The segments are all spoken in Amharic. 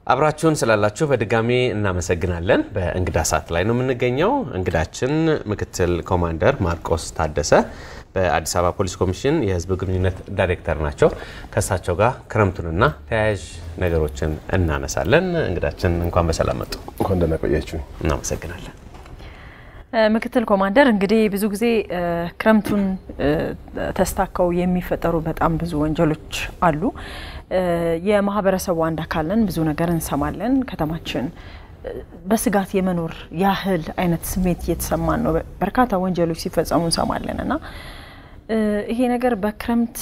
አብራችሁን ስላላችሁ በድጋሚ እናመሰግናለን። በእንግዳ ሰዓት ላይ ነው የምንገኘው። እንግዳችን ምክትል ኮማንደር ማርቆስ ታደሰ በአዲስ አበባ ፖሊስ ኮሚሽን የሕዝብ ግንኙነት ዳይሬክተር ናቸው። ከእሳቸው ጋር ክረምቱንና ተያያዥ ነገሮችን እናነሳለን። እንግዳችን እንኳን በሰላም መጡ። እንኳን ደህና ቆያችሁ። እናመሰግናለን። ምክትል ኮማንደር እንግዲህ ብዙ ጊዜ ክረምቱን ተስታከው የሚፈጠሩ በጣም ብዙ ወንጀሎች አሉ። የማህበረሰቡ አንድ አካል ነን፣ ብዙ ነገር እንሰማለን። ከተማችን በስጋት የመኖር ያህል አይነት ስሜት እየተሰማን ነው። በርካታ ወንጀሎች ሲፈጸሙ እንሰማለን እና ይሄ ነገር በክረምት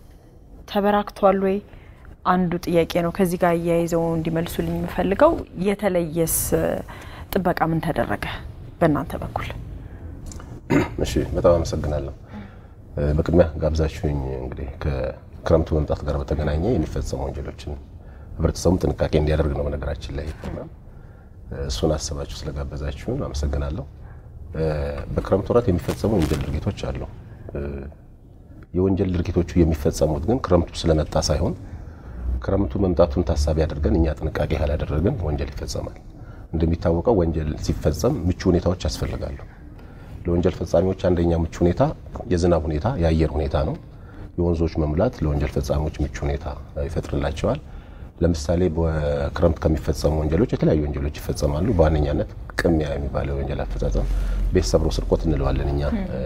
ተበራክቷል ወይ? አንዱ ጥያቄ ነው። ከዚህ ጋር እያይዘው እንዲመልሱልኝ የምፈልገው የተለየስ ጥበቃ ምን ተደረገ በእናንተ በኩል? እሺ፣ በጣም አመሰግናለሁ። በቅድሚያ ጋብዛችሁኝ እንግዲህ ከክረምቱ መምጣት ጋር በተገናኘ የሚፈጸሙ ወንጀሎችን ህብረተሰቡም ጥንቃቄ እንዲያደርግ ነው። በነገራችን ላይ እሱን አስባችሁ ስለጋበዛችሁን አመሰግናለሁ። በክረምት ወራት የሚፈጸሙ የወንጀል ድርጊቶች አሉ። የወንጀል ድርጊቶቹ የሚፈጸሙት ግን ክረምቱ ስለመጣ ሳይሆን ክረምቱ መምጣቱን ታሳቢ አድርገን እኛ ጥንቃቄ ካላደረግን ወንጀል ይፈጸማል። እንደሚታወቀው ወንጀል ሲፈጸም ምቹ ሁኔታዎች ያስፈልጋሉ። ለወንጀል ፈጻሚዎች አንደኛ ምቹ ሁኔታ የዝናብ ሁኔታ፣ የአየር ሁኔታ ነው። የወንዞች መሙላት ለወንጀል ፈጻሚዎች ምቹ ሁኔታ ይፈጥርላቸዋል። ለምሳሌ በክረምት ከሚፈጸሙ ወንጀሎች የተለያዩ ወንጀሎች ይፈጸማሉ። በዋነኛነት ቅሚያ የሚባለው የወንጀል አፈጻጸም ቤት ሰብሮ ስርቆት እንለዋለን እኛ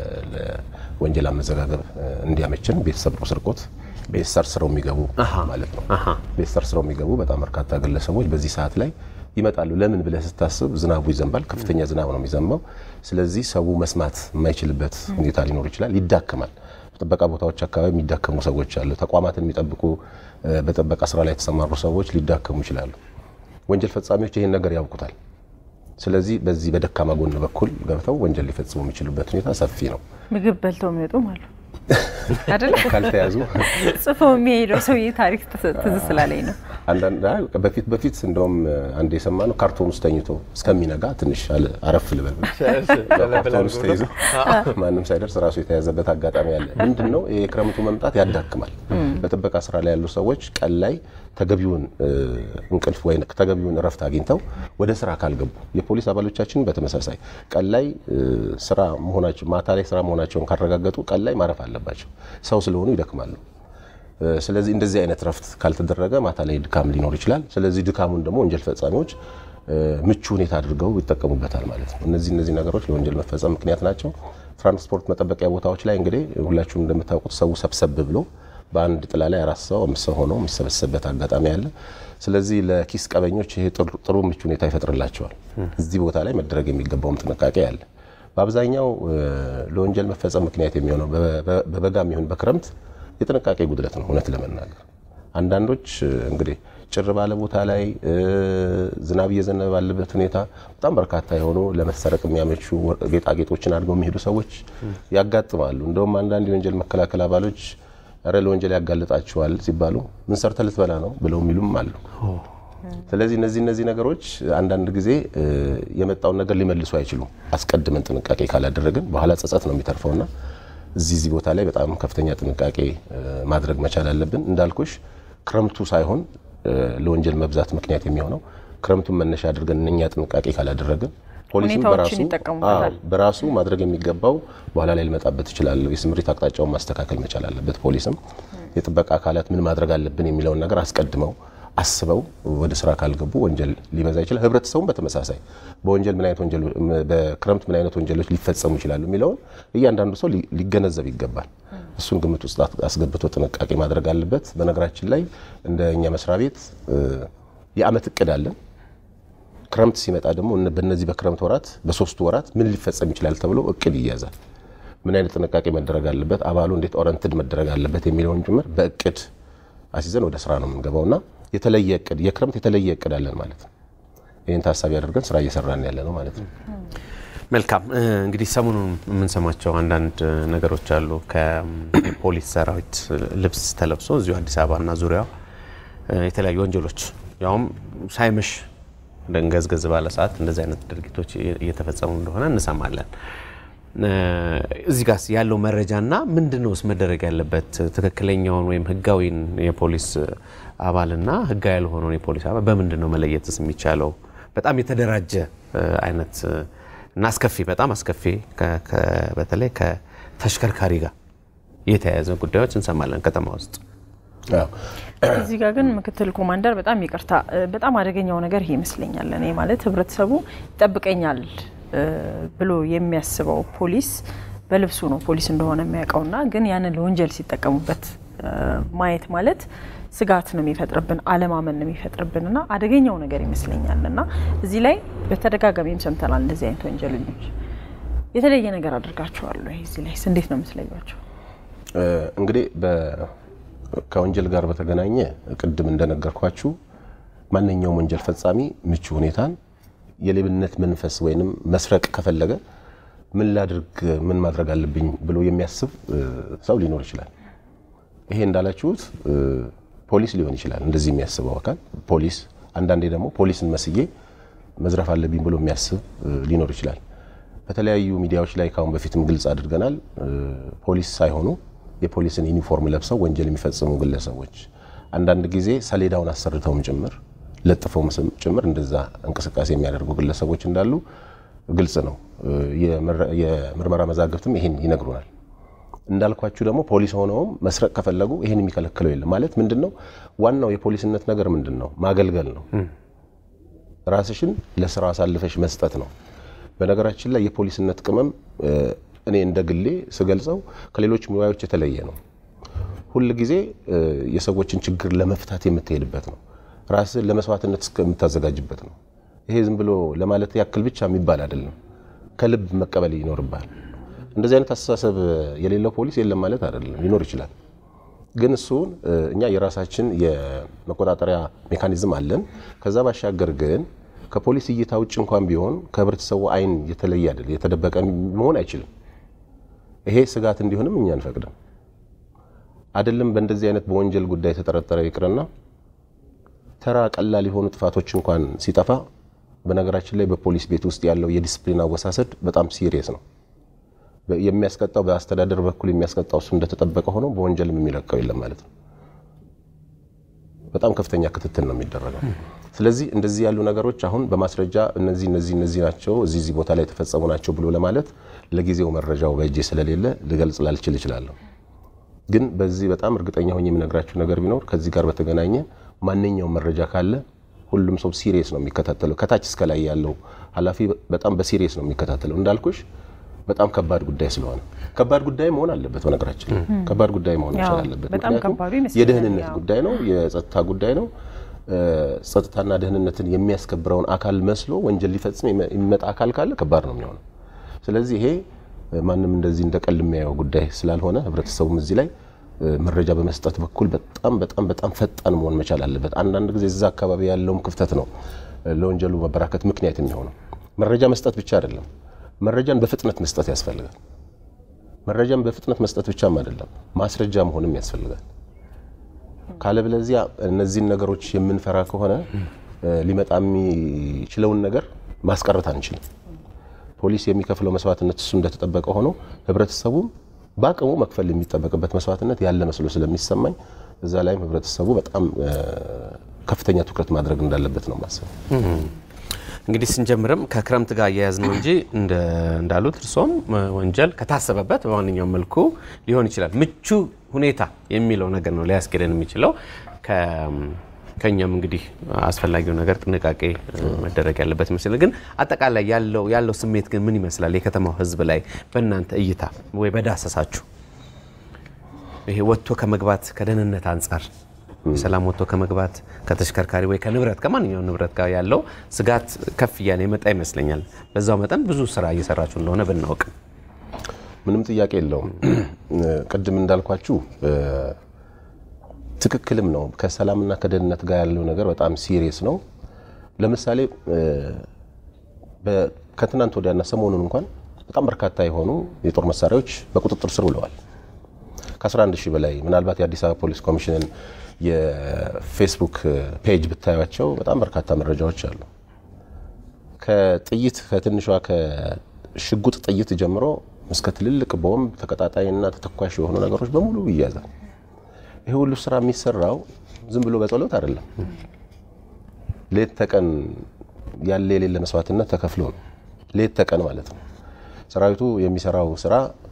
ለወንጀል አመዘጋገብ እንዲያመችን ቤት ሰብሮ ስርቆት ቤት ሰርስረው የሚገቡ ማለት ነው። ቤት ሰርስረው የሚገቡ በጣም በርካታ ግለሰቦች በዚህ ሰዓት ላይ ይመጣሉ። ለምን ብለህ ስታስብ ዝናቡ ይዘንባል። ከፍተኛ ዝናብ ነው የሚዘንበው። ስለዚህ ሰው መስማት የማይችልበት ሁኔታ ሊኖር ይችላል። ይዳክማል። በጥበቃ ቦታዎች አካባቢ የሚዳከሙ ሰዎች አሉ። ተቋማትን የሚጠብቁ በጥበቃ ስራ ላይ የተሰማሩ ሰዎች ሊዳከሙ ይችላሉ። ወንጀል ፈጻሚዎች ይህን ነገር ያውቁታል። ስለዚህ በዚህ በደካማ ጎን በኩል ገብተው ወንጀል ሊፈጽሙ የሚችሉበት ሁኔታ ሰፊ ነው። ምግብ በልተው የሚወጡም አሉ አይደለ? ካልተያዙ ጽፈው የሚሄደው ሰውዬ ታሪክ ትዝ ስላለኝ ነው። በፊት በፊት እንደውም አንድ የሰማ ነው ካርቶን ውስጥ ተኝቶ እስከሚነጋ ትንሽ አረፍ ልበል ካርቶን ውስጥ ተይዞ ማንም ሳይደርስ ራሱ የተያዘበት አጋጣሚ አለ። ምንድን ነው የክረምቱ መምጣት ያዳክማል። በጥበቃ ስራ ላይ ያሉ ሰዎች ቀን ላይ ተገቢውን እንቅልፍ ወይ ተገቢውን እረፍት አግኝተው ወደ ስራ ካልገቡ፣ የፖሊስ አባሎቻችን በተመሳሳይ ቀን ላይ ስራ መሆናቸው ማታ ላይ ስራ መሆናቸውን ካረጋገጡ ቀን ላይ ማረፍ አለባቸው። ሰው ስለሆኑ ይደክማሉ። ስለዚህ እንደዚህ አይነት እረፍት ካልተደረገ ማታ ላይ ድካም ሊኖር ይችላል። ስለዚህ ድካሙን ደግሞ ወንጀል ፈጻሚዎች ምቹ ሁኔታ አድርገው ይጠቀሙበታል ማለት ነው። እነዚህ እነዚህ ነገሮች ለወንጀል መፈጸም ምክንያት ናቸው። ትራንስፖርት መጠበቂያ ቦታዎች ላይ እንግዲህ ሁላችሁም እንደምታውቁት ሰው ሰብሰብ ብሎ በአንድ ጥላ ላይ አራት ሰው አምስት ሰው ሆኖ የሚሰበሰብበት አጋጣሚ አለ። ስለዚህ ለኪስ ቀበኞች ይሄ ጥሩ ምቹ ሁኔታ ይፈጥርላቸዋል። እዚህ ቦታ ላይ መደረግ የሚገባውም ጥንቃቄ አለ። በአብዛኛው ለወንጀል መፈጸም ምክንያት የሚሆነው በበጋም ይሁን በክረምት የጥንቃቄ ጉድለት ነው። እውነት ለመናገር አንዳንዶች እንግዲህ ጭር ባለ ቦታ ላይ ዝናብ እየዘነበ ባለበት ሁኔታ በጣም በርካታ የሆኑ ለመሰረቅ የሚያመቹ ጌጣጌጦችን አድርገው የሚሄዱ ሰዎች ያጋጥማሉ። እንደውም አንዳንድ የወንጀል መከላከል አባሎች ረ ለወንጀል ያጋልጣቸዋል ሲባሉ ምን ሰርተ ልትበላ ነው ብለው የሚሉም አሉ። ስለዚህ እነዚህ እነዚህ ነገሮች አንዳንድ ጊዜ የመጣውን ነገር ሊመልሱ አይችሉም። አስቀድመን ጥንቃቄ ካላደረግን በኋላ ጸጸት ነው የሚተርፈውና እዚህ እዚህ ቦታ ላይ በጣም ከፍተኛ ጥንቃቄ ማድረግ መቻል አለብን። እንዳልኩሽ ክረምቱ ሳይሆን ለወንጀል መብዛት ምክንያት የሚሆነው ክረምቱን መነሻ አድርገን እነኛ ጥንቃቄ ካላደረግን ፖሊስም በራሱ በራሱ ማድረግ የሚገባው በኋላ ላይ ልመጣበት ይችላል። የስምሪት አቅጣጫውን ማስተካከል መቻል አለበት። ፖሊስም የጥበቃ አካላት ምን ማድረግ አለብን የሚለውን ነገር አስቀድመው አስበው ወደ ስራ ካልገቡ ወንጀል ሊበዛ ይችላል። ህብረተሰቡም በተመሳሳይ በወንጀል ምን አይነት ወንጀል በክረምት ምን አይነት ወንጀሎች ሊፈጸሙ ይችላሉ የሚለውን እያንዳንዱ ሰው ሊገነዘብ ይገባል። እሱን ግምት ውስጥ አስገብቶ ጥንቃቄ ማድረግ አለበት። በነገራችን ላይ እንደ እኛ መስሪያ ቤት የአመት እቅድ አለን። ክረምት ሲመጣ ደግሞ በእነዚህ በክረምት ወራት በሶስቱ ወራት ምን ሊፈጸም ይችላል ተብሎ እቅድ ይያዛል። ምን አይነት ጥንቃቄ መደረግ አለበት፣ አባሉ እንዴት ኦረንትድ መደረግ አለበት የሚለውን ጭምር በእቅድ አስይዘን ወደ ስራ ነው የምንገባውና የተለየ እቅድ የክረምት የተለየ እቅድ አለን ማለት ነው። ይህን ታሳቢ አድርገን ስራ እየሰራን ያለ ነው ማለት ነው። መልካም እንግዲህ ሰሞኑን የምንሰማቸው አንዳንድ ነገሮች አሉ። ከፖሊስ ሰራዊት ልብስ ተለብሶ እዚሁ አዲስ አበባና ዙሪያው የተለያዩ ወንጀሎች ያውም ሳይመሽ ደንገዝገዝ ባለ ሰዓት እንደዚህ አይነት ድርጊቶች እየተፈጸሙ እንደሆነ እንሰማለን። እዚህ ጋር ያለው መረጃና ምንድን ነውስ መደረግ ያለበት ትክክለኛውን ወይም ህጋዊን የፖሊስ አባልና ህጋዊ ያልሆነውን የፖሊስ አባል በምንድን ነው መለየትስ የሚቻለው? በጣም የተደራጀ አይነት እና አስከፊ በጣም አስከፊ በተለይ ከተሽከርካሪ ጋር የተያያዘ ጉዳዮች እንሰማለን ከተማ ውስጥ። እዚህ ጋር ግን ምክትል ኮማንደር በጣም ይቅርታ፣ በጣም አደገኛው ነገር ይሄ ይመስለኛል። እኔ ማለት ህብረተሰቡ ይጠብቀኛል ብሎ የሚያስበው ፖሊስ በልብሱ ነው ፖሊስ እንደሆነ የሚያውቀውና ግን ያንን ለወንጀል ሲጠቀሙበት ማየት ማለት ስጋት ነው የሚፈጥርብን፣ አለማመን ነው የሚፈጥርብን እና አደገኛው ነገር ይመስለኛል። እና እዚህ ላይ በተደጋጋሚም ሰምተናል። እንደዚህ አይነት ወንጀለኞች የተለየ ነገር አድርጋቸዋል ወይ? እዚህ ላይ እንዴት ነው የምትለዩቸው? እንግዲህ ከወንጀል ጋር በተገናኘ ቅድም እንደነገርኳችሁ ማንኛውም ወንጀል ፈጻሚ ምቹ ሁኔታን የሌብነት መንፈስ ወይንም መስረቅ ከፈለገ ምን ላድርግ፣ ምን ማድረግ አለብኝ ብሎ የሚያስብ ሰው ሊኖር ይችላል። ይሄ እንዳላችሁት ፖሊስ ሊሆን ይችላል እንደዚህ የሚያስበው አካል ፖሊስ። አንዳንዴ ደግሞ ፖሊስን መስዬ መዝረፍ አለብኝ ብሎ የሚያስብ ሊኖር ይችላል። በተለያዩ ሚዲያዎች ላይ ካሁን በፊትም ግልጽ አድርገናል። ፖሊስ ሳይሆኑ የፖሊስን ዩኒፎርም ለብሰው ወንጀል የሚፈጽሙ ግለሰቦች አንዳንድ ጊዜ ሰሌዳውን አሰርተውም ጭምር ለጥፈውም ጭምር እንደዛ እንቅስቃሴ የሚያደርጉ ግለሰቦች እንዳሉ ግልጽ ነው። የምርመራ መዛግብትም ይሄን ይነግሩናል። እንዳልኳችሁ ደግሞ ፖሊስ ሆነውም መስረቅ ከፈለጉ ይህን የሚከለክለው የለም። ማለት ምንድን ነው ዋናው የፖሊስነት ነገር ምንድን ነው? ማገልገል ነው። ራስሽን ለስራ አሳልፈሽ መስጠት ነው። በነገራችን ላይ የፖሊስነት ቅመም እኔ እንደ ግሌ ስገልጸው ከሌሎች ሙያዎች የተለየ ነው። ሁል ጊዜ የሰዎችን ችግር ለመፍታት የምትሄድበት ነው። ራስን ለመስዋዕትነት እስከምታዘጋጅበት ነው። ይሄ ዝም ብሎ ለማለት ያክል ብቻ የሚባል አይደለም። ከልብ መቀበል ይኖርብሃል። እንደዚህ አይነት አስተሳሰብ የሌለው ፖሊስ የለም ማለት አይደለም፣ ሊኖር ይችላል። ግን እሱን እኛ የራሳችን የመቆጣጠሪያ ሜካኒዝም አለን። ከዛ ባሻገር ግን ከፖሊስ እይታ ውጭ እንኳን ቢሆን ከህብረተሰቡ አይን የተለየ አይደል፣ የተደበቀ መሆን አይችልም። ይሄ ስጋት እንዲሆንም እኛ አንፈቅድም። አይደለም በእንደዚህ አይነት በወንጀል ጉዳይ የተጠረጠረ ይቅርና ተራ ቀላል የሆኑ ጥፋቶች እንኳን ሲጠፋ፣ በነገራችን ላይ በፖሊስ ቤት ውስጥ ያለው የዲስፕሊን አወሳሰድ በጣም ሲሪየስ ነው። የሚያስቀጣው በአስተዳደር በኩል የሚያስቀጣው እሱ እንደተጠበቀ ሆኖ በወንጀልም የሚለቀው የለም ማለት ነው። በጣም ከፍተኛ ክትትል ነው የሚደረገው። ስለዚህ እንደዚህ ያሉ ነገሮች አሁን በማስረጃ እነዚህ እነዚህ እነዚህ ናቸው እዚህ እዚህ ቦታ ላይ የተፈጸሙ ናቸው ብሎ ለማለት ለጊዜው መረጃው በእጄ ስለሌለ ልገልጽ ላልችል እችላለሁ። ግን በዚህ በጣም እርግጠኛ ሆኜ የምነግራችሁ ነገር ቢኖር ከዚህ ጋር በተገናኘ ማንኛውም መረጃ ካለ ሁሉም ሰው ሲሪየስ ነው የሚከታተለው። ከታች እስከ ላይ ያለው ኃላፊ በጣም በሲሪየስ ነው የሚከታተለው። እንዳልኩሽ በጣም ከባድ ጉዳይ ስለሆነ ከባድ ጉዳይ መሆን አለበት። በነገራችን ከባድ ጉዳይ መሆን መቻል አለበት። ምክንያቱም የደህንነት ጉዳይ ነው፣ የጸጥታ ጉዳይ ነው። ጸጥታና ደህንነትን የሚያስከብረውን አካል መስሎ ወንጀል ሊፈጽም የሚመጣ አካል ካለ ከባድ ነው የሚሆነው። ስለዚህ ይሄ ማንም እንደዚህ እንደ ቀል የሚያየው ጉዳይ ስላልሆነ ህብረተሰቡም እዚህ ላይ መረጃ በመስጠት በኩል በጣም በጣም በጣም ፈጣን መሆን መቻል አለበት። አንዳንድ ጊዜ እዛ አካባቢ ያለውም ክፍተት ነው ለወንጀሉ መበራከት ምክንያት የሚሆነው። መረጃ መስጠት ብቻ አይደለም፣ መረጃን በፍጥነት መስጠት ያስፈልጋል። መረጃን በፍጥነት መስጠት ብቻም አይደለም፣ ማስረጃ መሆንም ያስፈልጋል። ካለበለዚያ እነዚህን ነገሮች የምንፈራ ከሆነ ሊመጣ የሚችለውን ነገር ማስቀረት አንችልም። ፖሊስ የሚከፍለው መስዋዕትነት እሱ እንደተጠበቀ ሆኖ ህብረተሰቡም በአቅሙ መክፈል የሚጠበቅበት መስዋዕትነት ያለ መስሎ ስለሚሰማኝ እዛ ላይም ህብረተሰቡ በጣም ከፍተኛ ትኩረት ማድረግ እንዳለበት ነው ማሰብ። እንግዲህ ስንጀምርም ከክረምት ጋር እያያዝ ነው እንጂ እንዳሉት እርሶም ወንጀል ከታሰበበት በማንኛውም መልኩ ሊሆን ይችላል። ምቹ ሁኔታ የሚለው ነገር ነው ሊያስኬደን የሚችለው። ከኛም እንግዲህ አስፈላጊው ነገር ጥንቃቄ መደረግ ያለበት ይመስላል። ግን አጠቃላይ ያለው ያለው ስሜት ግን ምን ይመስላል? የከተማው ህዝብ ላይ በእናንተ እይታ ወይ በዳሰሳችሁ ይሄ ወጥቶ ከመግባት ከደህንነት አንጻር የሰላም ወጥቶ ከመግባት ከተሽከርካሪ ወይ ከንብረት ከማንኛውም ንብረት ጋር ያለው ስጋት ከፍ እያለ የመጣ ይመስለኛል። በዛው መጠን ብዙ ስራ እየሰራችሁ እንደሆነ ብናውቅ ምንም ጥያቄ የለውም። ቅድም እንዳልኳችሁ ትክክልም ነው። ከሰላምና ከደህንነት ጋር ያለው ነገር በጣም ሲሪየስ ነው። ለምሳሌ ከትናንት ወዲያና ሰሞኑን እንኳን በጣም በርካታ የሆኑ የጦር መሳሪያዎች በቁጥጥር ስር ውለዋል። ከ11 ሺህ በላይ ምናልባት የአዲስ አበባ ፖሊስ ኮሚሽንን የፌስቡክ ፔጅ ብታዩቸው በጣም በርካታ መረጃዎች አሉ። ከጥይት ከትንሿ ከሽጉጥ ጥይት ጀምሮ እስከ ትልልቅ ቦምብ ተቀጣጣይና ተተኳሽ የሆኑ ነገሮች በሙሉ ይያዛል። ይህ ሁሉ ስራ የሚሰራው ዝም ብሎ በጸሎት አይደለም። ሌት ተቀን ያለ የሌለ መስዋዕትነት ተከፍሎ ነው። ሌት ተቀን ማለት ነው። ሰራዊቱ የሚሰራው ስራ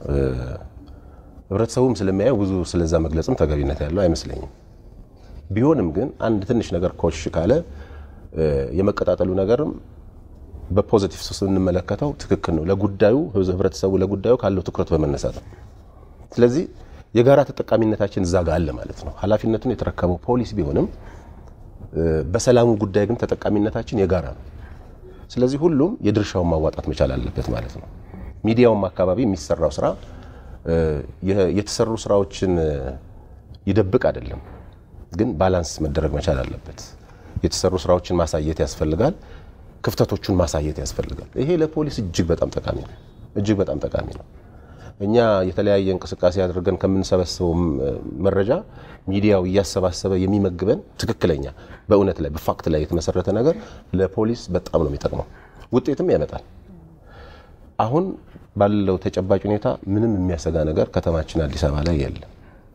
ህብረተሰቡም ስለሚያየው ብዙ ስለዛ መግለጽም ተገቢነት ያለው አይመስለኝም። ቢሆንም ግን አንድ ትንሽ ነገር ኮሽ ካለ የመቀጣጠሉ ነገርም በፖዚቲቭ ስንመለከተው ትክክል ነው። ለጉዳዩ ህብረተሰቡ ለጉዳዩ ካለው ትኩረት በመነሳት ነው። ስለዚህ የጋራ ተጠቃሚነታችን እዛ ጋር አለ ማለት ነው። ኃላፊነቱን የተረከበው ፖሊስ ቢሆንም በሰላሙ ጉዳይ ግን ተጠቃሚነታችን የጋራ ነው። ስለዚህ ሁሉም የድርሻውን ማዋጣት መቻል አለበት ማለት ነው። ሚዲያውም አካባቢ የሚሰራው ስራ የተሰሩ ስራዎችን ይደብቅ አይደለም፣ ግን ባላንስ መደረግ መቻል አለበት። የተሰሩ ስራዎችን ማሳየት ያስፈልጋል። ክፍተቶቹን ማሳየት ያስፈልጋል። ይሄ ለፖሊስ እጅግ በጣም ጠቃሚ ነው። እጅግ በጣም ጠቃሚ ነው። እኛ የተለያየ እንቅስቃሴ አድርገን ከምንሰበስበው መረጃ ሚዲያው እያሰባሰበ የሚመግበን ትክክለኛ በእውነት ላይ በፋክት ላይ የተመሰረተ ነገር ለፖሊስ በጣም ነው የሚጠቅመው፣ ውጤትም ያመጣል። አሁን ባለው ተጨባጭ ሁኔታ ምንም የሚያሰጋ ነገር ከተማችን አዲስ አበባ ላይ የለም።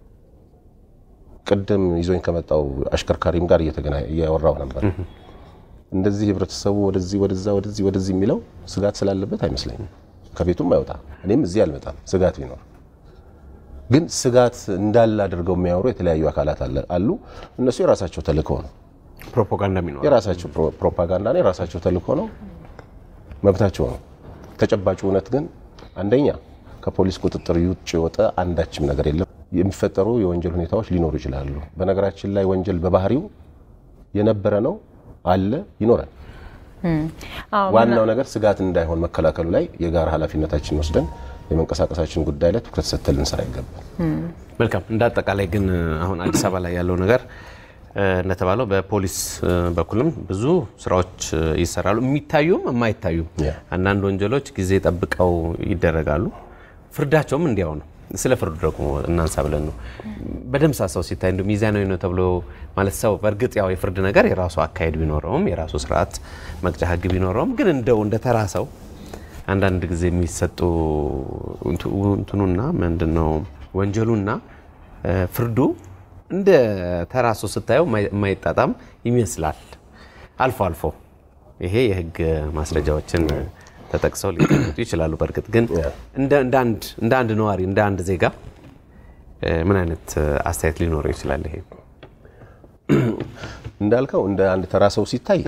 ቅድም ይዞኝ ከመጣው አሽከርካሪም ጋር እያወራው ነበር። እንደዚህ ህብረተሰቡ ወደዚህ ወደዛ ወደዚህ ወደዚህ የሚለው ስጋት ስላለበት አይመስለኝም። ከቤቱም አይወጣ እኔም እዚህ አልመጣም ስጋት ቢኖር ግን ስጋት እንዳለ አድርገው የሚያወሩ የተለያዩ አካላት አሉ። እነሱ የራሳቸው ተልእኮ ነው፣ ፕሮፓጋንዳ የሚኖር የራሳቸው ፕሮፓጋንዳ ነው፣ የራሳቸው ተልእኮ ነው፣ መብታቸው ነው። ተጨባጭ እውነት ግን አንደኛ ከፖሊስ ቁጥጥር ውጭ የወጣ አንዳችም ነገር የለም። የሚፈጠሩ የወንጀል ሁኔታዎች ሊኖሩ ይችላሉ። በነገራችን ላይ ወንጀል በባህሪው የነበረ ነው፣ አለ፣ ይኖራል። ዋናው ነገር ስጋት እንዳይሆን መከላከሉ ላይ የጋራ ኃላፊነታችን ወስደን የመንቀሳቀሳችን ጉዳይ ላይ ትኩረት ሰጥተን ልንሰራ ይገባል። መልካም። እንደ አጠቃላይ ግን አሁን አዲስ አበባ ላይ ያለው ነገር እንደተባለው በፖሊስ በኩልም ብዙ ስራዎች ይሰራሉ፣ የሚታዩም የማይታዩም። አንዳንድ ወንጀሎች ጊዜ ጠብቀው ይደረጋሉ፣ ፍርዳቸውም እንዲያው ነው። ስለ ፍርዱ ደግሞ እናንሳ ብለን ነው። በደምሳሳው ሲታይ እንደ ሚዛናዊ ነው ተብሎ ማለት ሰው በእርግጥ ያው የፍርድ ነገር የራሱ አካሄድ ቢኖረውም የራሱ ስርዓት መቅጫ ህግ ቢኖረውም ግን እንደው እንደ ተራ ሰው አንዳንድ ጊዜ የሚሰጡ እንትኑና ምንድን ነው ወንጀሉና ፍርዱ እንደ ተራ ሰው ስታየው የማይጣጣም ይመስላል። አልፎ አልፎ ይሄ የህግ ማስረጃዎችን ተጠቅሰው ሊቀመጡ ይችላሉ። በእርግጥ ግን እንደ አንድ ነዋሪ እንደ አንድ ዜጋ ምን አይነት አስተያየት ሊኖረው ይችላል? ይሄ እንዳልከው እንደ አንድ ተራ ሰው ሲታይ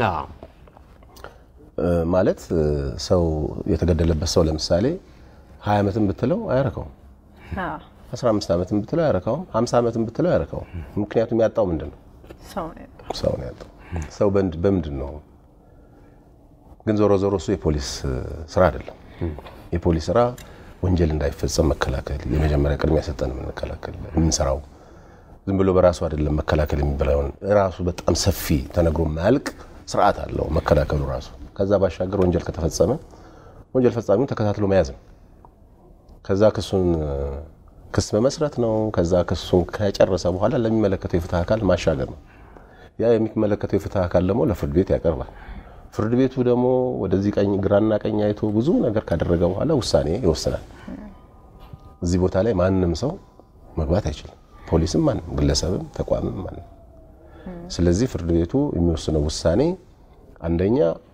ማለት ሰው የተገደለበት ሰው ለምሳሌ ሀያ ዓመትን ብትለው አያረካውም። አስራ አምስት ዓመትን ብትለው አያረካውም። ሀምሳ ዓመትን ብትለው አያረካውም። ምክንያቱም ያጣው ምንድን ነው? ሰው ነው ያጣው። ሰው በምንድን ነው ግን ዞሮ ዞሮ እሱ የፖሊስ ስራ አይደለም። የፖሊስ ስራ ወንጀል እንዳይፈጸም መከላከል የመጀመሪያ ቅድሚያ ሰጠን የምንከላከል የምንሰራው ዝም ብሎ በራሱ አይደለም መከላከል የሚባለውን ራሱ በጣም ሰፊ ተነግሮ ማያልቅ ስርዓት አለው መከላከሉ ራሱ። ከዛ ባሻገር ወንጀል ከተፈጸመ ወንጀል ፈጻሚውን ተከታትሎ መያዝ ነው። ከዛ ክሱን ክስ መመስረት ነው። ከዛ ክሱን ከጨረሰ በኋላ ለሚመለከተው የፍትህ አካል ማሻገር ነው። ያ የሚመለከተው የፍትህ አካል ደግሞ ለፍርድ ቤት ያቀርባል። ፍርድ ቤቱ ደግሞ ወደዚህ ቀኝ ግራና ቀኝ አይቶ ብዙ ነገር ካደረገ በኋላ ውሳኔ ይወስናል። እዚህ ቦታ ላይ ማንም ሰው መግባት አይችልም። ፖሊስም ማንም፣ ግለሰብም፣ ተቋምም ማንም። ስለዚህ ፍርድ ቤቱ የሚወስነው ውሳኔ አንደኛ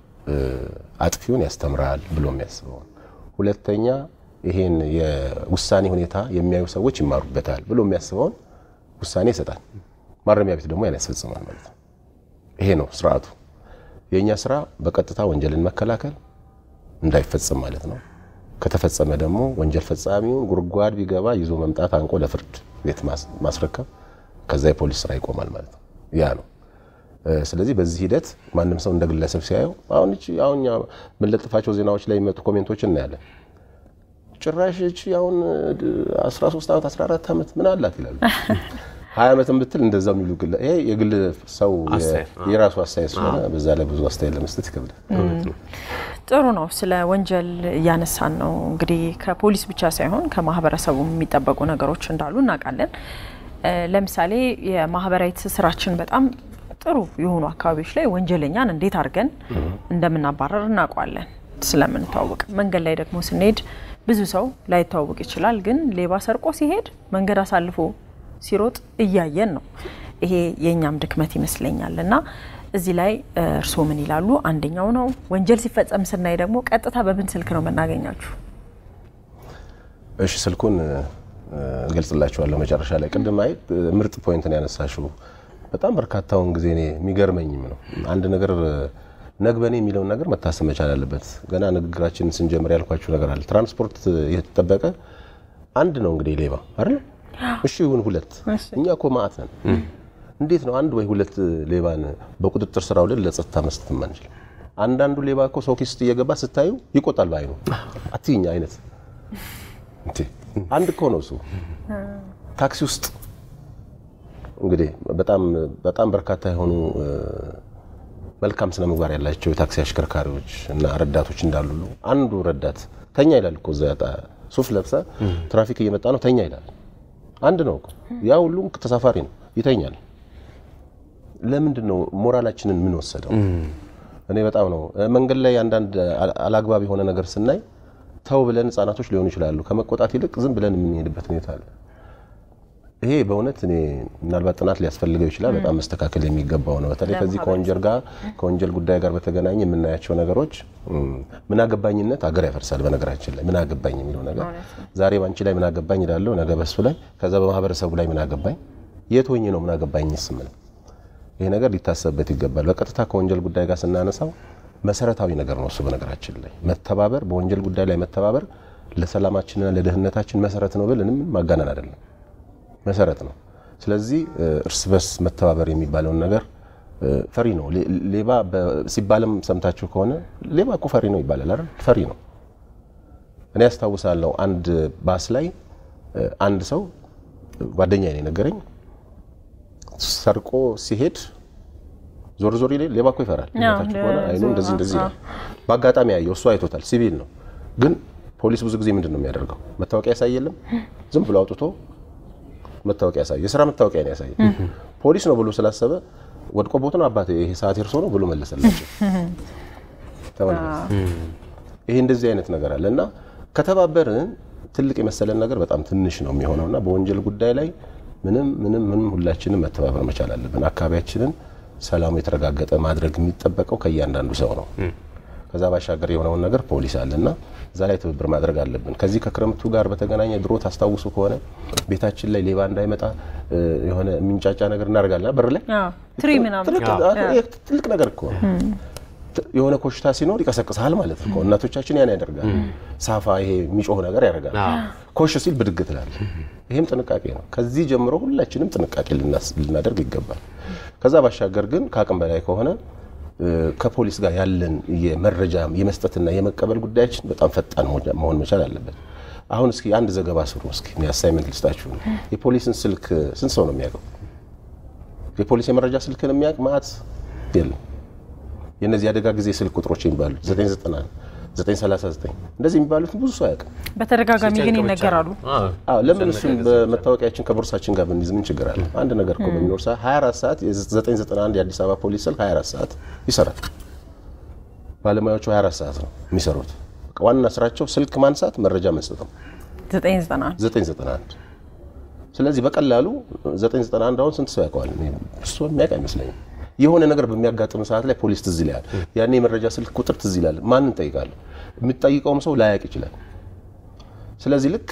አጥፊውን ያስተምራል ብሎ የሚያስበውን፣ ሁለተኛ ይሄን የውሳኔ ሁኔታ የሚያዩ ሰዎች ይማሩበታል ብሎ የሚያስበውን ውሳኔ ይሰጣል። ማረሚያ ቤት ደግሞ ያን ያስፈጽማል ማለት ነው። ይሄ ነው ስርዓቱ። የእኛ ስራ በቀጥታ ወንጀልን መከላከል እንዳይፈጸም ማለት ነው። ከተፈጸመ ደግሞ ወንጀል ፈጻሚውን ጉድጓድ ቢገባ ይዞ መምጣት፣ አንቆ ለፍርድ ቤት ማስረከብ፣ ከዛ የፖሊስ ስራ ይቆማል ማለት ነው። ያ ነው። ስለዚህ በዚህ ሂደት ማንም ሰው እንደ ግለሰብ ሲያየው አሁን እቺ አሁን የምንለጥፋቸው ዜናዎች ላይ የሚመጡ ኮሜንቶችን እናያለን። ጭራሽ እቺ አሁን 13 ዓመት 14 ዓመት ምን አላት ይላሉ። ሀያ ዓመትን ብትል እንደዛው የሚሉ ግለ ይሄ የግል ሰው የራሱ አስተያየት ስለሆነ በዛ ላይ ብዙ አስተያየት ለመስጠት ይከብዳል። ጥሩ ነው። ስለ ወንጀል እያነሳን ነው። እንግዲህ ከፖሊስ ብቻ ሳይሆን ከማህበረሰቡ የሚጠበቁ ነገሮች እንዳሉ እናውቃለን። ለምሳሌ የማህበራዊ ትስስራችን በጣም ጥሩ የሆኑ አካባቢዎች ላይ ወንጀለኛን እንዴት አድርገን እንደምናባረር እናውቀዋለን ስለምንተዋወቅ። መንገድ ላይ ደግሞ ስንሄድ ብዙ ሰው ላይተዋወቅ ይችላል። ግን ሌባ ሰርቆ ሲሄድ መንገድ አሳልፎ ሲሮጥ እያየን ነው። ይሄ የእኛም ድክመት ይመስለኛል እና እዚህ ላይ እርስዎ ምን ይላሉ? አንደኛው ነው። ወንጀል ሲፈጸም ስናይ ደግሞ ቀጥታ በምን ስልክ ነው የምናገኛችሁ? እሺ ስልኩን እገልጽላችኋለሁ መጨረሻ ላይ። ቅድም አይ ምርጥ ፖይንትን ያነሳሽው በጣም በርካታውን ጊዜ እኔ የሚገርመኝም ነው አንድ ነገር ነግበኔ የሚለውን ነገር መታሰብ መቻል አለበት። ገና ንግግራችንን ስንጀምር ያልኳችሁ ነገር አለ። ትራንስፖርት የተጠበቀ አንድ ነው እንግዲህ ሌባ አይደል? እሺ ይሁን ሁለት፣ እኛ እኮ ማዕት ነን። እንዴት ነው አንድ ወይ ሁለት ሌባን በቁጥጥር ስር አውለን ለጸጥታ መስጠት የማንችል? አንዳንዱ ሌባ እኮ ሰው ኪስ እየገባ ስታዩ ይቆጣል በአይኑ አትይኛ አይነት አንድ እኮ ነው እሱ። ታክሲ ውስጥ እንግዲህ በጣም በጣም በርካታ የሆኑ መልካም ስነ ምግባር ያላቸው የታክሲ አሽከርካሪዎች እና ረዳቶች እንዳሉ አንዱ ረዳት ተኛ ይላል እኮ እዛ ሱፍ ለብሰ ትራፊክ እየመጣ ነው ተኛ ይላል። አንድ ነው እኮ ያ ሁሉም ተሳፋሪ ነው ይተኛል። ለምንድን ነው ሞራላችንን ምን ወሰደው? እኔ በጣም ነው መንገድ ላይ አንዳንድ አላግባብ የሆነ ነገር ስናይ ተው ብለን ህጻናቶች ሊሆኑ ይችላሉ ከመቆጣት ይልቅ ዝም ብለን የምንሄድበት ሁኔታ አለ። ይሄ በእውነት እኔ ምናልባት ጥናት ሊያስፈልገው ይችላል። በጣም መስተካከል የሚገባው ነው። በተለይ ከዚህ ከወንጀል ጋር ከወንጀል ጉዳይ ጋር በተገናኘ የምናያቸው ነገሮች ምን አገባኝነት አገር ያፈርሳል። በነገራችን ላይ ምን አገባኝ የሚለው ነገር ዛሬ ባንቺ ላይ ምን አገባኝ እላለሁ፣ ነገ በሱ ላይ፣ ከዛ በማህበረሰቡ ላይ ምን አገባኝ፣ የት ሆኜ ነው ምን አገባኝ ስምል ይሄ ነገር ሊታሰብበት ይገባል። በቀጥታ ከወንጀል ጉዳይ ጋር ስናነሳው መሰረታዊ ነገር ነው እሱ። በነገራችን ላይ መተባበር፣ በወንጀል ጉዳይ ላይ መተባበር ለሰላማችንና ለደህንነታችን መሰረት ነው ብልንም ማጋነን አይደለም መሰረት ነው። ስለዚህ እርስ በርስ መተባበር የሚባለውን ነገር ፈሪ ነው። ሌባ ሲባልም ሰምታችሁ ከሆነ ሌባ እኮ ፈሪ ነው ይባላል አይደል? ፈሪ ነው። እኔ ያስታውሳለሁ አንድ ባስ ላይ አንድ ሰው ጓደኛ ነው የነገረኝ ሰርቆ ሲሄድ ዞር ዞር ይላል። ሌባ እኮ ይፈራል። ታችሁ ከሆነ አይኑ እንደዚህ እንደዚህ ይላል። በአጋጣሚ ያየው እሱ አይቶታል። ሲቪል ነው ግን ፖሊስ ብዙ ጊዜ ምንድን ነው የሚያደርገው? መታወቂያ ያሳይ የለም ዝም ብሎ አውጥቶ መታወቂያ ያሳየ የስራ መታወቂያ ነው ያሳየ። ፖሊስ ነው ብሎ ስላሰበ ወድቆ ቦት ነው አባቴ ይሄ ሰዓት እርሶ ነው ብሎ መለሰላቸው። ይሄ እንደዚህ አይነት ነገር አለ እና ከተባበርን ትልቅ የመሰለን ነገር በጣም ትንሽ ነው የሚሆነው እና በወንጀል ጉዳይ ላይ ምንም ምንም ምንም ሁላችንም መተባበር መቻል አለብን። አካባቢያችንን ሰላሙ የተረጋገጠ ማድረግ የሚጠበቀው ከእያንዳንዱ ሰው ነው። ከዛ ባሻገር የሆነውን ነገር ፖሊስ አለና እዛ ላይ ትብብር ማድረግ አለብን። ከዚህ ከክረምቱ ጋር በተገናኘ ድሮ ታስታውሱ ከሆነ ቤታችን ላይ ሌባ እንዳይመጣ የሆነ የሚንጫጫ ነገር እናደርጋለን። በር ላይ ትሪ ምናምን ትልቅ ነገር እኮ ነው። የሆነ ኮሽታ ሲኖር ይቀሰቅሳል ማለት ነው። እናቶቻችን ያን ያደርጋል። ሳፋ ይሄ የሚጮህ ነገር ያደርጋል። ኮሽ ሲል ብድግ ትላል። ይህም ጥንቃቄ ነው። ከዚህ ጀምሮ ሁላችንም ጥንቃቄ ልናደርግ ይገባል። ከዛ ባሻገር ግን ከአቅም በላይ ከሆነ ከፖሊስ ጋር ያለን የመረጃ የመስጠትና የመቀበል ጉዳያችን በጣም ፈጣን መሆን መቻል አለበት። አሁን እስኪ አንድ ዘገባ ስሩ። እስኪ አሳይመንት ልስጣችሁ። የፖሊስን ስልክ ስንት ሰው ነው የሚያውቀው? የፖሊስ የመረጃ ስልክን የሚያውቅ ማዕት የለም። የእነዚህ አደጋ ጊዜ ስልክ ቁጥሮች የሚባሉት 990 939 እንደዚህ የሚባሉትን ብዙ ሰው አያውቅም። በተደጋጋሚ ግን ይነገራሉ። አዎ ለምን እሱን በመታወቂያችን ከቦርሳችን ጋር ብንይዝ ምን ችግር አለ? አንድ ነገር እኮ በሚኖር ሰዓት 24 ሰዓት የ991 የአዲስ አበባ ፖሊስ ስልክ 24 ሰዓት ይሰራል። ባለሙያዎቹ 24 ሰዓት ነው የሚሰሩት። ዋና ስራቸው ስልክ ማንሳት፣ መረጃ መስጠት ነው። 991 991 ስለዚህ በቀላሉ 991 አሁን ስንት ሰው ያውቀዋል? እሱ የሚያውቅ አይመስለኝም። የሆነ ነገር በሚያጋጥም ሰዓት ላይ ፖሊስ ትዝ ይላል። ያኔ የመረጃ ስልክ ቁጥር ትዝ ይላል። ማንን ጠይቃለሁ? የሚጠይቀውም ሰው ላያውቅ ይችላል። ስለዚህ ልክ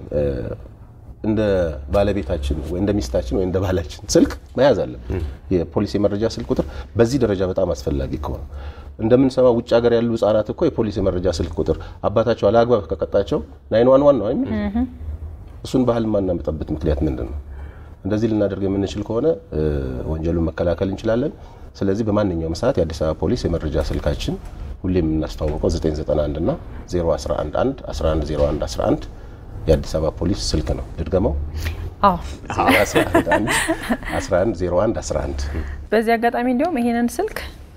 እንደ ባለቤታችን ወይ እንደ ሚስታችን ወይ እንደ ባላችን ስልክ መያዝ አለብን። የፖሊስ የመረጃ ስልክ ቁጥር በዚህ ደረጃ በጣም አስፈላጊ ከሆነ እንደምንሰማው ውጭ ሀገር ያሉ ህጻናት እኮ የፖሊስ የመረጃ ስልክ ቁጥር አባታቸው አለአግባብ ከቀጣቸው ናይን ዋን ዋን ነው አይደል? እሱን ባህል ማናመጣበት ምክንያት ምንድን ነው? እንደዚህ ልናደርግ የምንችል ከሆነ ወንጀሉን መከላከል እንችላለን። ስለዚህ በማንኛውም ሰዓት የአዲስ አበባ ፖሊስ የመረጃ ስልካችን ሁሌም የምናስተዋወቀው 991 እና 0111 1101 11 የአዲስ አበባ ፖሊስ ስልክ ነው። ልድገመው። አዎ 11 01 11 በዚህ አጋጣሚ እንዲሁም ይሄንን ስልክ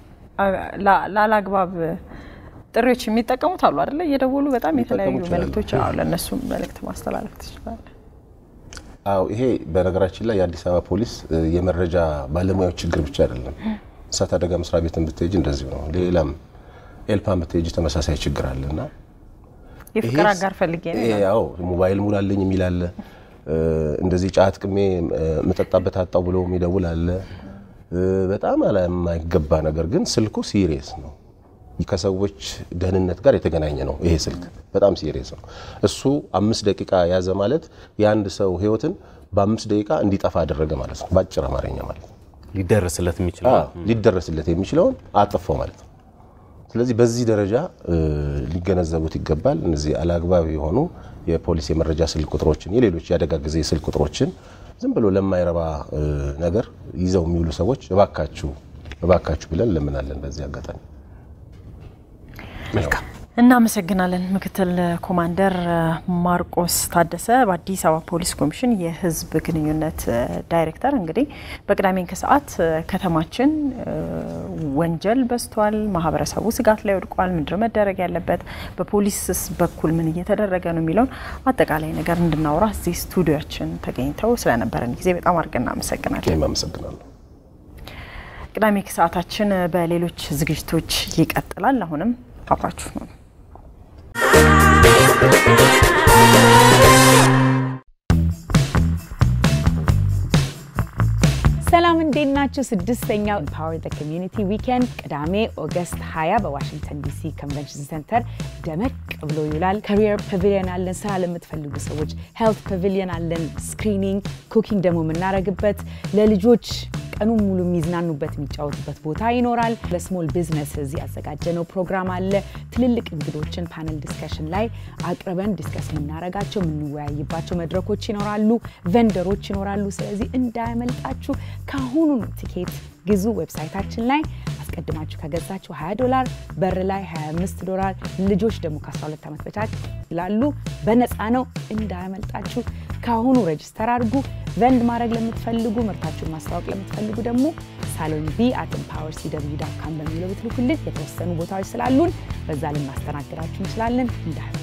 ላላግባብ ጥሪዎች የሚጠቀሙት አሉ አይደለ? እየደወሉ በጣም የተለያዩ መልእክቶች አሉ። ለእነሱም መልእክት ማስተላለፍ ትችላለን። አዎ ይሄ በነገራችን ላይ የአዲስ አበባ ፖሊስ የመረጃ ባለሙያዎች ችግር ብቻ አይደለም። እሳት አደጋ መስሪያ ቤትን ብትሄጅ እንደዚሁ ነው። ሌላም ኤልፓን ብትሄጅ ተመሳሳይ ችግር አለ እና የፍቅር አጋር ፈልጌ ነው። ያው ሞባይል ሙላልኝ የሚል አለ። እንደዚህ ጫት ቅሜ መጠጣበት አጣው ብሎ የሚደውል አለ። በጣም የማይገባ ነገር ግን ስልኩ ሲሪየስ ነው። ከሰዎች ደህንነት ጋር የተገናኘ ነው። ይሄ ስልክ በጣም ሲሪየስ ነው። እሱ አምስት ደቂቃ ያዘ ማለት የአንድ ሰው ህይወትን በአምስት ደቂቃ እንዲጠፋ አደረገ ማለት ነው። በአጭር አማርኛ ማለት ነው። ሊደረስለት የሚችለው ሊደረስለት የሚችለውን አጠፋው ማለት ነው። ስለዚህ በዚህ ደረጃ ሊገነዘቡት ይገባል። እነዚህ አላግባብ የሆኑ የፖሊስ የመረጃ ስልክ ቁጥሮችን፣ የሌሎች የአደጋ ጊዜ ስልክ ቁጥሮችን ዝም ብሎ ለማይረባ ነገር ይዘው የሚውሉ ሰዎች እባካችሁ እባካችሁ ብለን እንለምናለን። በዚህ አጋጣሚ መልካም እናመሰግናለን። ምክትል ኮማንደር ማርቆስ ታደሰ በአዲስ አበባ ፖሊስ ኮሚሽን የህዝብ ግንኙነት ዳይሬክተር። እንግዲህ በቅዳሜን ከሰዓት ከተማችን ወንጀል በዝቷል፣ ማህበረሰቡ ስጋት ላይ ወድቋል። ምንድን መደረግ ያለበት፣ በፖሊስስ በኩል ምን እየተደረገ ነው የሚለውን አጠቃላይ ነገር እንድናወራ እዚህ ስቱዲዮችን ተገኝተው ስለነበረን ጊዜ በጣም አድርገን እናመሰግናለን። አመሰግናለሁ። ቅዳሜ ከሰዓታችን በሌሎች ዝግጅቶች ይቀጥላል። አሁንም አብራችሁ ነው። ሰላም እንዴት ናችሁ? ስድስተኛው ኢምፓወር ዘ ኮሚዩኒቲ ዊኬንድ ቅዳሜ ኦገስት 20 በዋሽንግተን ዲሲ ኮንቨንሽን ሴንተር ደመቅ ብሎ ይውላል። ካሪየር ፓቪሊየን አለን፣ ስራ ለምትፈልጉ ሰዎች ሄልት ፓቪሊየን አለን፣ ስክሪኒንግ፣ ኩኪንግ ደግሞ የምናደርግበት ለልጆች ቀኑን ሙሉ የሚዝናኑበት የሚጫወቱበት ቦታ ይኖራል። ለስሞል ቢዝነስ እዚህ ያዘጋጀነው ፕሮግራም አለ። ትልልቅ እንግዶችን ፓነል ዲስከሽን ላይ አቅርበን ዲስከስ የምናደርጋቸው የምንወያይባቸው መድረኮች ይኖራሉ። ቬንደሮች ይኖራሉ። ስለዚህ እንዳያመልጣችሁ ከአሁኑ ቲኬት ግዙ። ዌብሳይታችን ላይ አስቀድማችሁ ከገዛችሁ 20 ዶላር፣ በር ላይ 25 ዶላር፣ ልጆች ደግሞ ከ12 ዓመት በታች ይላሉ። በነፃ ነው። እንዳያመልጣችሁ ከአሁኑ ሬጅስተር አድርጉ። ቨንድ ማድረግ ለምትፈልጉ ምርታችሁን ማስታወቅ ለምትፈልጉ ደግሞ ሳሎን ቢ አት ኤምፓወር ሲደብዩ ዳት ካም በሚለው ብትልኩልን የተወሰኑ ቦታዎች ስላሉን በዛ ልናስተናግዳችሁ እንችላለን። እንዳያመልጣችሁ